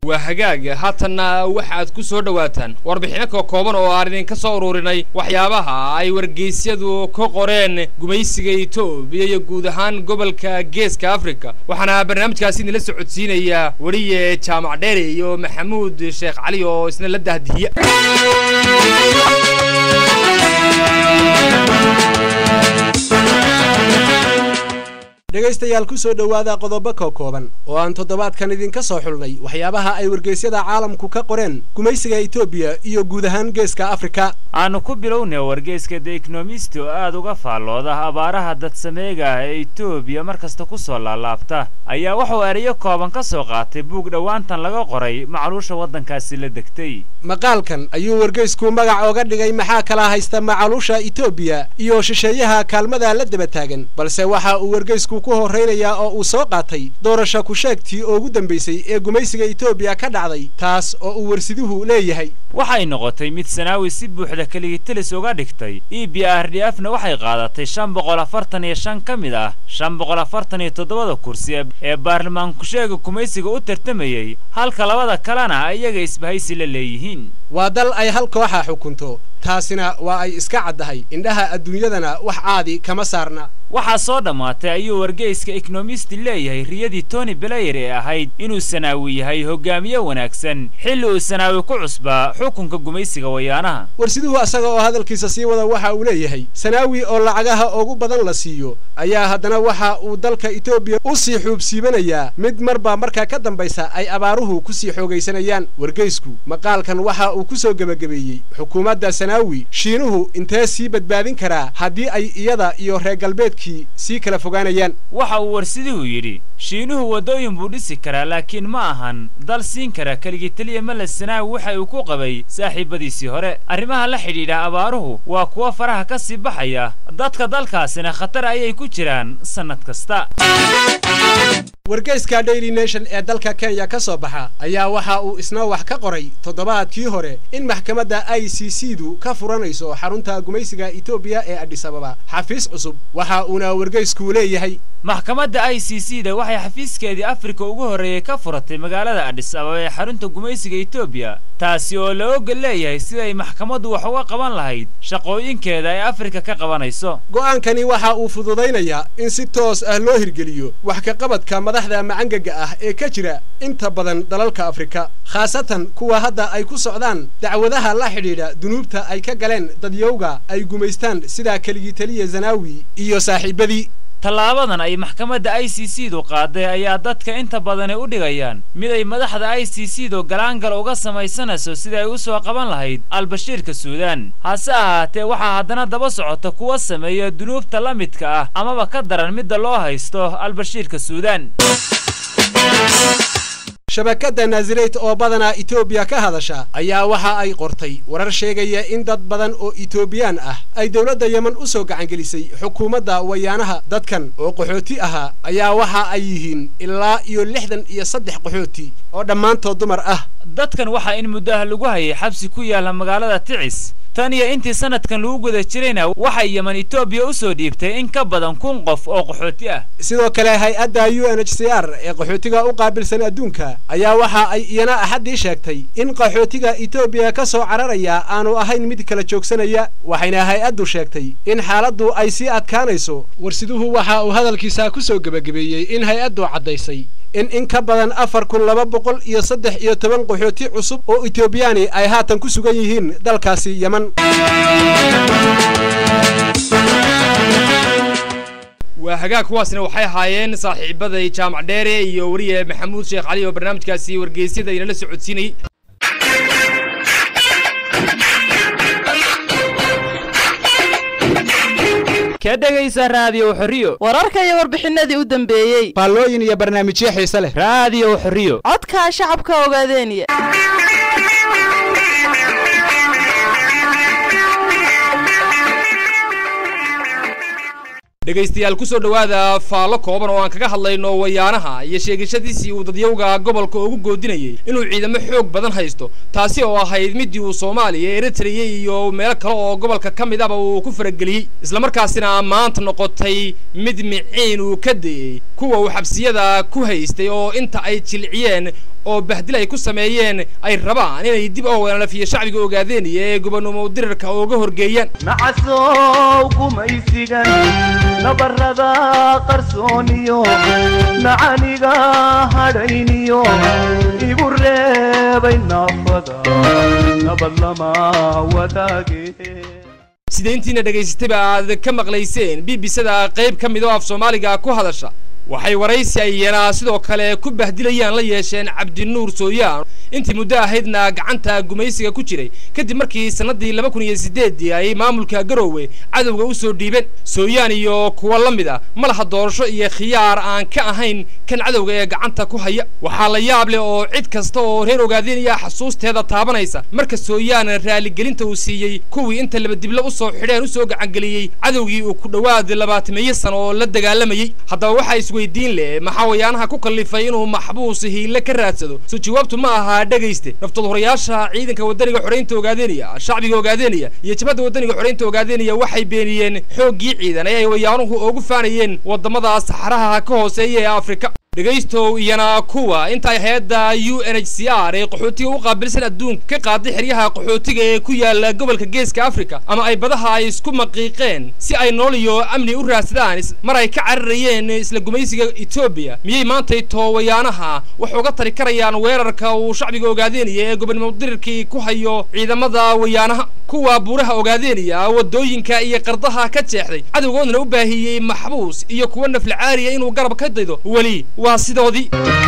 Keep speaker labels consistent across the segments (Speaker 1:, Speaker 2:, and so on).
Speaker 1: waa hagaaga haatanna waxaad ku soo dhowaataan warbixino ka kooban oo aan idinka soo ururinay waxyaabaha ay wargeysyadu ka qoreen gumaysiga etoobiya iyo guud ahaan gobolka geeska afrika waxaana barnaamijkaasi idinla socodsiinaya weliye jaamac dheere iyo maxamuud sheekh cali oo isna la dahdihiya
Speaker 2: dhegaystayaal ku soo dhowaada qodobo ka kooban oo aan toddobaadkan idinka soo xulnay waxyaabaha ay wargeysyada caalamku ka qoreen gumaysiga etoobiya iyo guud ahaan geeska afrika
Speaker 3: aanu ku bilownay wargeyska the ekonomist oo aad uga faallooda abaaraha dadsameega ah ee etoobiya mar kasta ku soo laalaabta ayaa wuxuu erayo kooban ka soo qaatay buug dhowaantan laga qoray macluusha waddankaasi la degtay
Speaker 2: maqaalkan ayuu wargeysku magac ooga dhigay maxaa kala haysta macaluusha etoobiya iyo shisheeyaha kaalmada la daba taagan balse waxa uu wargeysku ku horraynayaa oo uu soo qaatay doorasho ku-sheegtii ugu dambaysay ee gumaysiga etoobiya ka dhacday taas oo uu warsiduhu leeyahay
Speaker 3: waxay noqotay mid sanaawi si buuxda keligitelis uga dhigtay e b r d f na waxay qaadatay shan boqol afartan iyo shan ka mid ah shan boqol afartan iyo toddobada kursi ee baarlamaanku-sheega gumaysiga u tartamayey halka labada kalena iyaga isbahaysi la leeyihiin
Speaker 2: waa dal ay hal kooxa xukunto taasina waa ay iska caddahay indhaha adduunyadana wax caadi kama saarna
Speaker 3: waxaa soo dhammaatay ayuu wargeyska ekonomisti leeyahay riyadii tony belayer ee ahayd inuu sanaawi yahay hogaamiye wanaagsan xilli uu sanaawi ku cusbaa xukunka gumaysiga wayaanaha
Speaker 2: warsiduhu asaga oo hadalkiisa sii wada waxa uu leeyahay sanaawi oo lacagaha ugu badan la siiyo ayaa haddana waxa uu dalka etoobiya u sii xuubsiibanayaa mid marba markaa ka dambaysa ay abaaruhu ku sii xoogaysanayaan wargeysku maqaalkan waxa uu ku soo gebagabeeyey xukuumadda sanaawi shiinuhu intee sii badbaadin karaa haddii ay iyada iyo reer galbeedkii sii kala fogaanayaan
Speaker 3: waxa uu warsiduhu yidhi shiinuhu waddooyin buu dhisi karaa laakiin ma ahan dal siin kara keligii teliya male sanaawi waxa uu ku qabay saaxiibadiisii hore arrimaha la xidhiidha abaaruhu waa kuwa faraha ka sii baxaya dadka dalkaasina khatar ayay ku jiraan sannad kasta
Speaker 2: wargeyska daily nation ee dalka kenya ka soo baxa ayaa waxa uu isna wax ka qoray toddobaadkii hore in maxkamadda i c c du ka furanayso xarunta gumaysiga etoobiya ee adhisababa xafiis cusub waxa uuna wargeysku leeyahay
Speaker 3: maxkamadda i c c da waxay xafiiskeedii afrika ugu horreeyey ka furatay magaalada adhis ababa ee xarunta gumaysiga etoobiya taasi oo la ogol leeyahay siday maxkamaddu wax uga qaban lahayd shaqooyinkeeda ay afrika ka qabanayso
Speaker 2: go'aankani waxa uu fududaynayaa in si toos ah loo hirgeliyo wax ka qabadka madaxda macangaga ah ee ka jira inta badan dalalka afrika khaasatan kuwa hadda ay ku socdaan dacwadaha la xidhiidha dunuubta ay ka galeen dadyowga ay gumaystaan sida keligii teliya zanaawi iyo saaxiibadii
Speaker 3: tallaabadan ay maxkamadda i c c du qaaday ayaa dadka inta badani u dhigayaan mid ay madaxda i c c du galaangal uga samaysanayso sida ay u soo qaban lahayd albashiirka suudaan hase ahaatee waxaa haddana daba socota kuwa sameeya dunuubta la midka ah amaba ka daran midda loo haysto albashiirka suudaan
Speaker 2: shabakadda naasireyt oo badanaa etoobiya ka hadasha ayaa waxa ay qortay warar sheegaya in dad badan oo etoobiyaan ah ay dowladda yemen u soo gacangelisay xukuumadda wayaanaha dadkan oo qaxooti ahaa ayaa waxa ay yihiin ilaa iyo lixdan iyo saddex qaxooti oo dhammaantood dumar ah
Speaker 3: dadkan waxaa in muddaha lagu hayay xabsi ku yaalla magaalada ticis tan iyo intii sanadkan lagu guda jirayna waxay yemen etoobiya u soo dhiibtay in ka badan kun qof oo qaxooti ah
Speaker 2: sidoo kale hay-adda u n h c r ee qaxootiga u qaabilsan adduunka ayaa waxa ay iyana axaddii sheegtay in qaxootiga etoobiya ka soo cararaya aanu ahayn mid kala joogsanaya waxayna hay-addu sheegtay in xaaladdu ay sii adkaanayso warsiduhu waxa uu hadalkiisa ku soo gebagabeeyey in hay-addu caddaysay in in ka badan afar kun laba boqol iyo saddex iyo toban qaxooti cusub oo etoobiyaani ay haatan ku sugan yihiin dalkaasi yemen
Speaker 1: waa hagaag kuwaasna waxay ahaayeen saaxiibaday jaamac dheere iyo weriye maxamuud sheekh cali oo barnaamijkaasi wargeysyada inala socodsiinayay
Speaker 3: ka dhegaysa raadiyow xorriyo
Speaker 4: wararka iyo warbixinadii u dambeeyey
Speaker 2: faallooyin iyo barnaamijyo xiise leh
Speaker 3: raadiyow xorriyo
Speaker 4: codkaa shacabka ogaadeeniya
Speaker 1: dhegaystayaal ku soo dhowaada faallo kooban oo aan kaga hadlayno wayaanaha iyo sheegashadiisii uu dadyowga gobolka ugu goodinayay inuu ciidamo xoog badan haysto taasi oo ahayd midii uu soomaaliya eritreya iyo meelo kale oo gobolka ka mid aba uu ku farageliyey islamarkaasina maanta noqotay mid miciin uu ka dayey kuwa uu xabsiyada ku haystay oo inta ay jilciyeen oo bahdil ay ku sameeyeen ay rabaan inay dib oo weelalafiya shacbiga ogaadeenaya ee gobonnimo dirirka uga horgeeyaan
Speaker 5: nacasow gumaysigan nabarrada qarsooniyo nacaniga hadhayniyo igu reebay naafada nabad lama wadaage
Speaker 1: sida intiina dhegaysatayba aad ka maqlayseen b b c-da qayb ka mid oo af soomaaliga ku hadasha waxay waraysi ayana sidoo kale ku bahdilayaan la yeesheen cabdinuur sooyaan intii muddo ahaydna gacanta gumaysiga ku jiray kadib markii sannaddii laba kun iyo siddeeddii ay maamulka garoowe cadowga u soo dhiibeen sooyaan iyo kuwa la mid a ma laha doorasho iyo khiyaar aan ka ahayn kan cadowga ee gacanta ku haya waxaa la yaab leh oo cid kasta oo reer ogaadeenaya xasuusteeda taabanaysa marka sooyaan raaligelinta uu siiyey kuwii inta labadiblo u soo xidheen u soo gacangeliyey cadowgii uu ku dhowaad labaatameeyo sano oo la dagaalamayey haddaba waxaa isweydiin leh maxaa wayaanaha ku kallifay inuu maxbuus hiile ka raadsado soo jawaabtu ma aha dhegayste naftadhurayaasha ciidanka wadaniga xoraynta ogaadeenaya shacbiga ogaadeenaya iyo jabhadda wadaniga xoraynta ogaadeenaya waxay beeniyeen xooggii ciidan ee ay wayaanuhu ugu faanayeen waddamada saxaraha ka hooseeya ee afrika dhegaystow iyana kuwa intaay hay-adda u n h c r ee qaxootiga u qaabilsan adduunka ka qaaday xeryaha qaxootiga ee ku yaala gobolka geeska afrika ama ay badaha ay isku maqiiqeen si ay nolol iyo amni u raadsadaan mar ay ka cararayeen isla gumaysiga etoobiya miyay maantay toowayaanaha wax uga tari karayaan weerarka uu shacbiga ogaadeenaya ee gobonnimo dirirkii ku hayo ciidamada wayaanaha kuwa buuraha ogaadeenaya waddooyinka iyo qardaha ka jeexday cadowgoodna u baahiyey maxbuus iyo kuwa naflacaariya inuu garab ka daydo weli waa sidoodii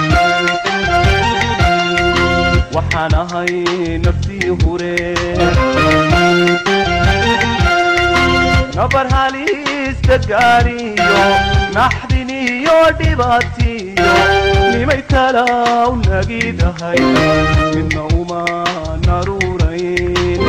Speaker 5: waxaan ahay naftii hure nabar halista gaariyo naxdin iyo dhibaatiyo nimay talaw nagidahay midna uma naruurayn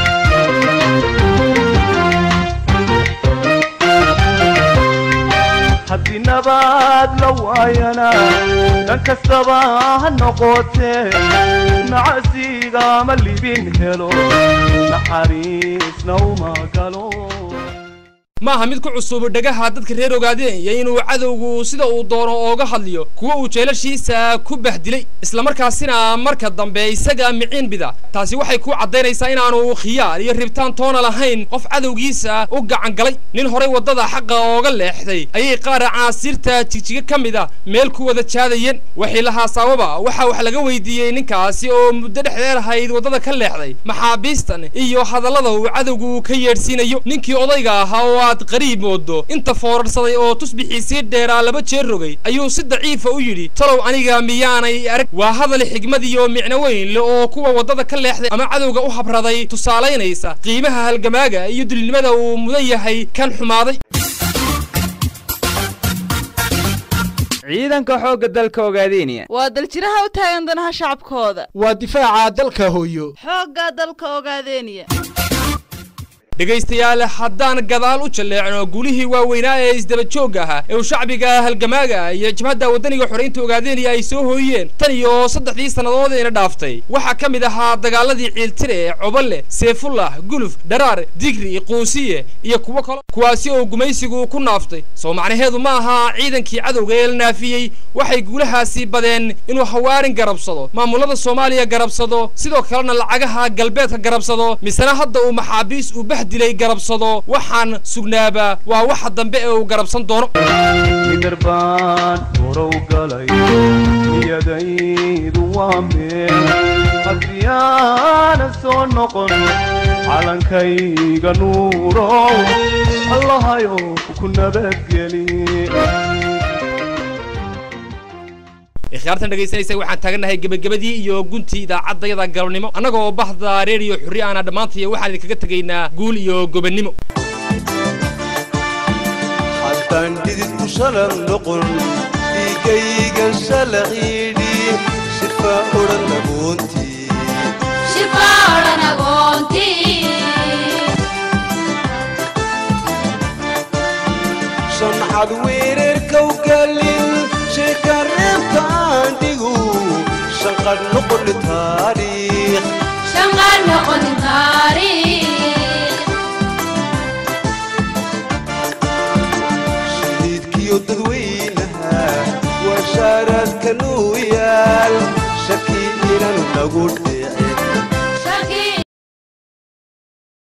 Speaker 5: haddii nabaad la waayana dhan kastaba ha noqotee nacasiga ma libin helo naxariisna uma galo
Speaker 1: maaha mid ku cusub dhagaha dadka reer ogaadeenaya inuu cadowgu sida uu doono ooga hadliyo kuwa uu jeelashiisa ku bahdilay islamarkaasina marka dambe isaga miciin bida taasi waxay ku caddaynaysaa inaanu khiyaar iyo ribtaan toona lahayn qof cadowgiisa u gacan galay nin horay waddada xaqa ooga leexday ayay qaara caasiirta jigjiga ka mid a meel ku wada jaadayeen waxay lahaa sababa waxaa wax laga weydiiyey ninkaasi oo muddo dhexdeer ahayd waddada ka leexday maxaabiistan iyo hadallada uu cadowgu ka yeedhsiinayo ninkii odayga ahaa oo aad qariib moodo inta foorarsaday oo tusbixiisii dheeraa laba jeer rogay ayuu si daciifa u yidhi talow aniga miyaanay arag waa hadal xigmad iyo micno weyn le oo kuwa waddada ka leexday ama cadowga u habraday tusaalaynaysa qiimaha halgamaaga iyo dulinimada uu mudan yahay kan xumaaday
Speaker 6: ciidanka xoogga dalka ogaadeenaya
Speaker 4: waa daljiraha u taagan danaha shacabkooda
Speaker 2: waa difaaca dalka hooyo
Speaker 4: xoogga dalka ogaadeeniya
Speaker 1: dhegaystayaal haddaan gadaal u jalleecno gulihii waaweynaa ee isdaba joogga ahaa ee uu shacbiga halgamaaga iyo jabhadda waddaniga xoraynta ogaadeenaya ay soo hooyeen tan iyo saddexdii sannadood ina dhaaftay waxaa ka mid ahaa dagaaladii ciiltire coballe seefullah guluf dharaar digri quusiye iyo kuwo kale kuwaasi oo gumaysigu ku naaftay soo macnaheedu ma aha ciidankii cadowga ee la naafiyey waxay guulahaasi badeen inuu hawaarin garabsado maamulada soomaaliya garabsado sidoo kalena lacagaha galbeedka garabsado misena hadda uu maxaabiis uu bah dilay garabsado waxaan sugnaaba waa waxa dambe ee uu garabsan doono
Speaker 5: midar baan horow galay niyadaydu waa meel haddii aanan soo noqon calankayga nuurow allahayo ku nabadgeli
Speaker 1: ikhyaartan dhegaysanaysa waxaan taagannahay gebagabadii iyo guntii idaacaddayada galabnimo annagoo bahda reeriyo xurri aana dhammaantaya waxaan idinkaga tegaynaa guul iyo gobannimo
Speaker 7: haddaan dhididku shalan noqon dhiigaygan shalaqiidhi shirfaa odhan agoontii shancad weerarkaw galin sheeka reebtaan dhigu shanqadh noqon taariikh shahiidkiyo dadweynaha waa shaaraadka nuu yaal lagu